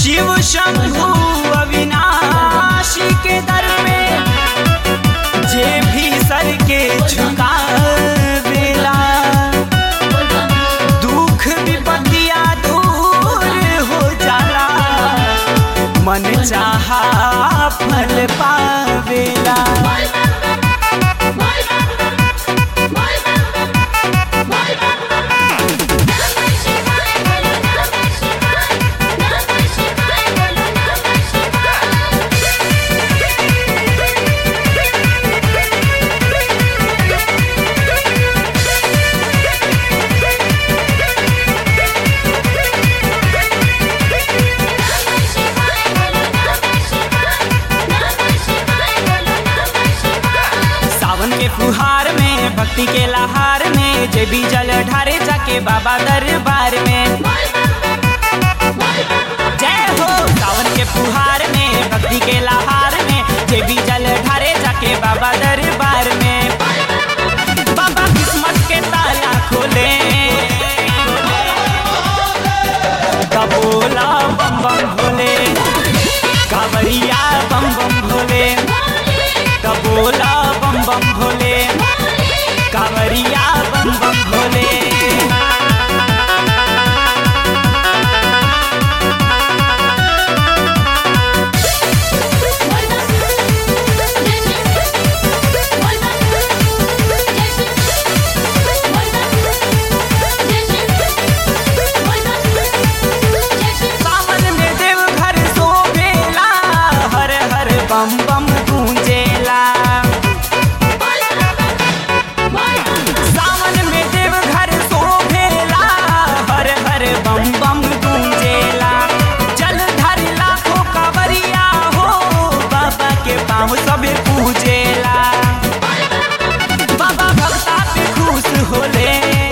शिव शंभु अविनाशी के दर में जे भी सर के झुकावेला दुख विपत्तिया दूर हो जाला मन चाहा फल पावेला सावन के फुहार में भक्ति के लहार में जे भी जल ढारे जाके बाबा दरबार में जय हो सावन के फुहार में भक्ति के लहार में जे भी जल ढारे जाके बाबा दरबार में बाबा किस्मत के ताला खोले कबोला बम बम भोले कावरिया बम बम भोले कबोला बम बम भोले कावरिया बम बम भोले सावन में देव घर शोभेला हर हर बम बम गूंजेला सावन में देव घर शोभेला हर हर बम बम गूंजेला जल धर लाखों कांवरिया हो बाबा के पाँव सब पूजेला बाबा भक्ता पे खुश होले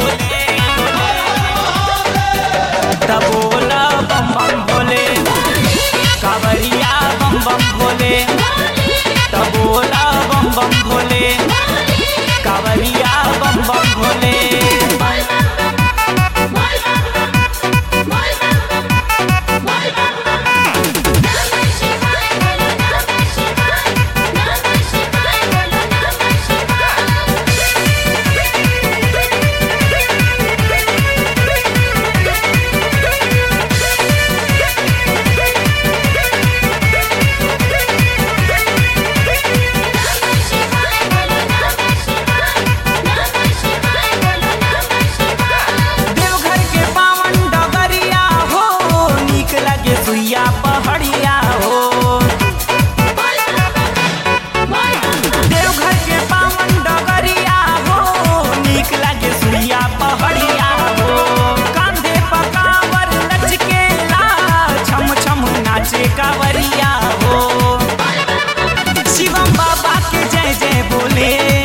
तबोला बम बम भोले कांवरिया बम बम भोले तबोला बम बम भोले कांवरिया बम बम भोले देवघर के पावन डगरिया हो नीक लगे सुइया पहड़िया हो देवघर के पावन डगरिया हो नीक लगे सुइया पहड़िया हो कांधे पकावर लचकेला छम छम नाचे कावरिया हो शिवम बाबा के जय जय बोले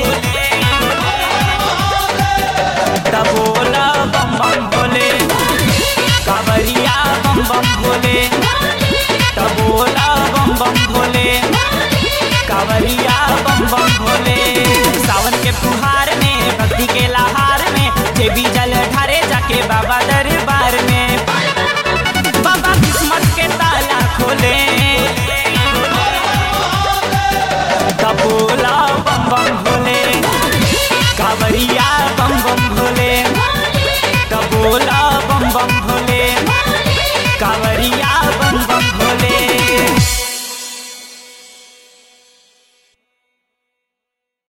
तबोला बम बम भोले कावरिया बम बम भोले तबोला बम बम भोले कावरिया बम बम भोले सावन के फुहार में भक्ति के लहार में जे भी जल ढारे जाके बाबा दरबार में बाबा किस्मत के ताला खोले कबोला बम बम भोले कावरिया बम बम भोले कबोला बम बम भोले कावरिया बम बम भोले